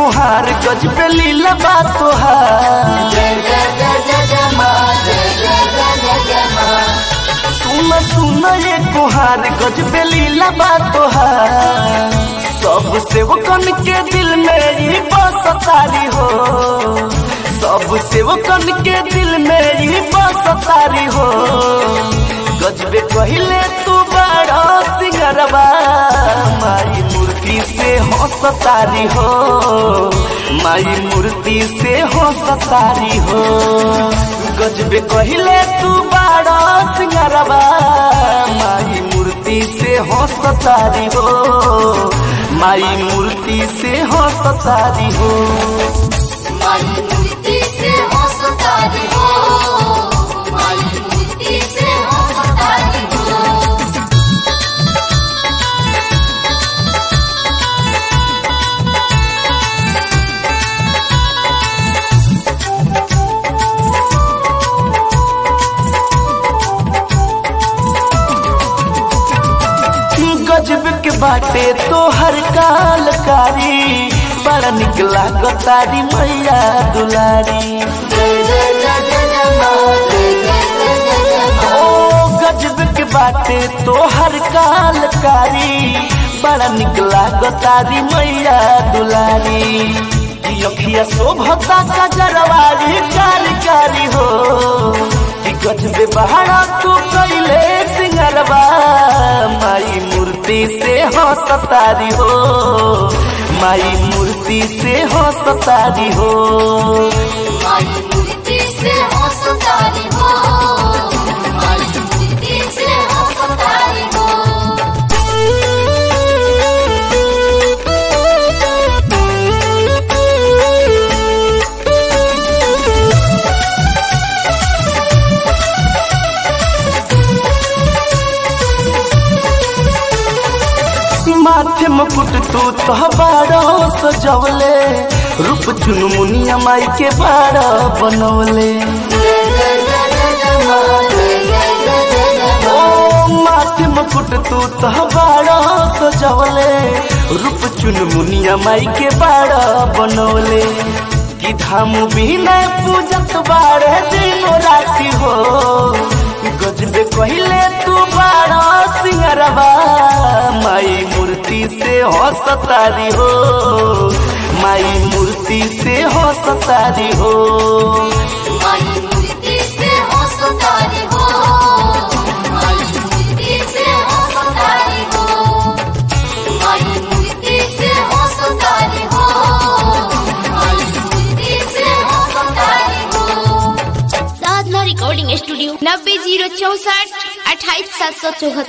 कुहार गजबे लीला बा तोहार सुन सुन ये कुहार गजबे लीला बा तोहार सब सेवकन के दिल में ही बसतारी हो सब सेवकन के दिल में ही बसतारी हो गजबे कहिले तू बड़ा सिंगरबा माई मूर्ति से हंसतारी हो माई मूर्ति से हंसतारी हो गजबे कहिले तू बड़ा सिंगरबा माई मूर्ति से हंसतारी हो माई मूर्ति से हंसतारी हो माई मूर्ति से हंसतारी हो माई मूर्ति से हंसतारी हो गजब के बाटे तो हर कालकारी बड़ा निकला गतारी मैया दुलारी ओ गजब के बाटे तो हर कालकारी बड़ा निकला गतारी मैया दुलारी ई अखिया शोभता का जरवारी कारी कारी हो ई गजबे बहारा तू कैले सिंगरबा माई मूर्ति से हंसतारी हो माई मूर्ति से हंसतारी हो माई मूर्ति से हंसतारी हो माई मूर्ति से हंसतारी हो माथे मुकुट तू तो बारो सजवले रूप चुन मुनिया माई के बारो बनवले ओ माथे मुकुट तू तो बारो सजवले रूप चुन मुनिया माई के बारो बनवले कि धाम बिना पूजत बारे दिनो राती हो गजबे कहिले तू बारो सिंगरबा माई मूर्ति से हंसतारी हो माई मूर्ति से हंसतारी हो माई मूर्ति से हंसतारी हो माई मूर्ति से हंसतारी हो माई मूर्ति से हंसतारी हो माई मूर्ति से हंसतारी हो साधना रिकॉर्डिंग स्टूडियो नब्बे जीरो चौसठ अट्ठाईस सात सौ चौहत्तर